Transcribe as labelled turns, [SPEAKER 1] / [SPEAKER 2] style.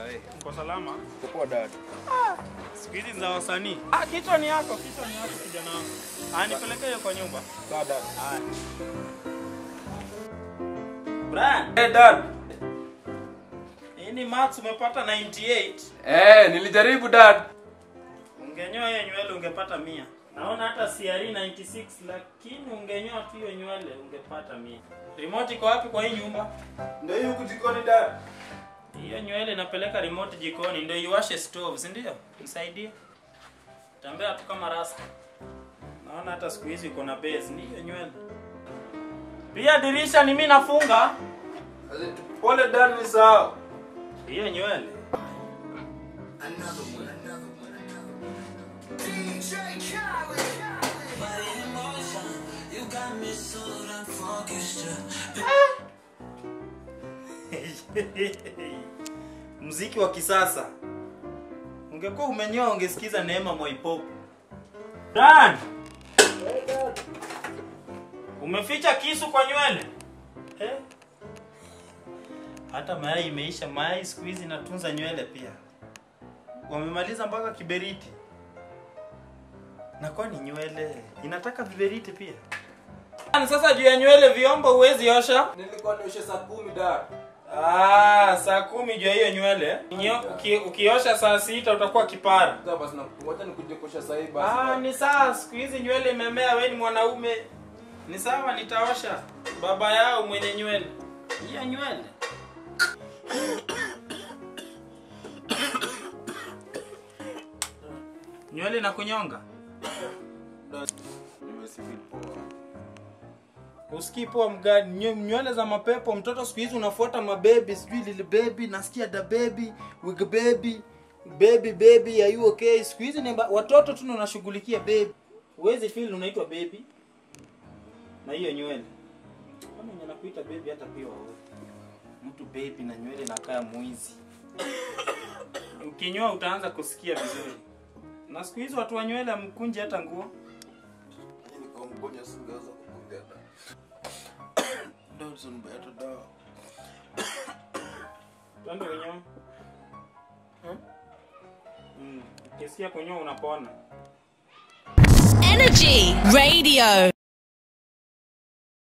[SPEAKER 1] Aye.
[SPEAKER 2] Uko salama?
[SPEAKER 1] Poa dad.
[SPEAKER 2] Siku hizi za wasanii. Ah, kichwa ni yako, kichwa ni yako kijana wangu. Ah, nipelekee hiyo kwa nyumba.
[SPEAKER 1] Sawa dad.
[SPEAKER 2] Haya. Brian,
[SPEAKER 1] Hey dad.
[SPEAKER 2] hii ni maths umepata 98.
[SPEAKER 1] Eh, nilijaribu dad.
[SPEAKER 2] Ungenyoa hiyo nywele ungepata mia. Naona hata CRE 96 lakini ungenyoa tu hiyo nywele ungepata mia. Remote iko wapi kwa hii nyumba?
[SPEAKER 1] Ndio hiyo kutikoni dad.
[SPEAKER 2] Hiyo nywele inapeleka remote jikoni ndio iwashe stove, si ndio? Nisaidie. Tembea tu kama rasta. Naona hata siku hizi uko na base, ni hiyo nywele. Pia dirisha ni mimi nafunga.
[SPEAKER 1] Pole dad ni sawa.
[SPEAKER 2] Hiyo nywele. Mziki wa kisasa. Ungekuwa umenyoa ungesikiza Neema Moipop. Dan! Umeficha kisu kwa nywele? Eh? Hata mayai imeisha. Mayai siku hizi inatunza nywele pia. Wamemaliza mpaka kiberiti. Na kwani nywele inataka viberiti pia? Sasa juu ya nywele vyombo huwezi osha?
[SPEAKER 1] Nilikuwa nioshe saa kumi dad.
[SPEAKER 2] Ah, saa kumi juu ya hiyo nywele. Nyo, uki, ukiosha saa sita utakuwa kipara.
[SPEAKER 1] Sasa basi na ngoja nikuje kuosha saa hii basi.
[SPEAKER 2] Ah,
[SPEAKER 1] dad.
[SPEAKER 2] ni sawa, siku hizi nywele imemea, wewe ni mwanaume. Ni sawa, nitaosha baba yao mwenye nywele. Hiyo nywele. Nywele na kunyonga.
[SPEAKER 1] Dad, nimesifeel poa.
[SPEAKER 2] Usikii poa mgani? Nyo- Nywele za mapepo, mtoto siku hizi unafuata mabebi, sijui lili baby, nasikia da baby, wig baby, baby baby, are you okay? Siku hizi ni ba- watoto tu ndio wanashughulikia baby. Huwezi feel unaitwa baby na hiyo nywele. Kama mwenye nakuita baby hata pia wawe. Mtu baby na nywele nakaa mwizi. Ukinyoa utaanza kusikia vizuri. Na siku hizi watu wa nywele amkunje hata nguo.
[SPEAKER 1] Nilikuwa mgonjwa singeweza kukuja dad. Dad, sunibeta dawa.
[SPEAKER 2] Twende kunyoa. Mm. Ukisikia kunyoa unapona.
[SPEAKER 3] Energy Radio.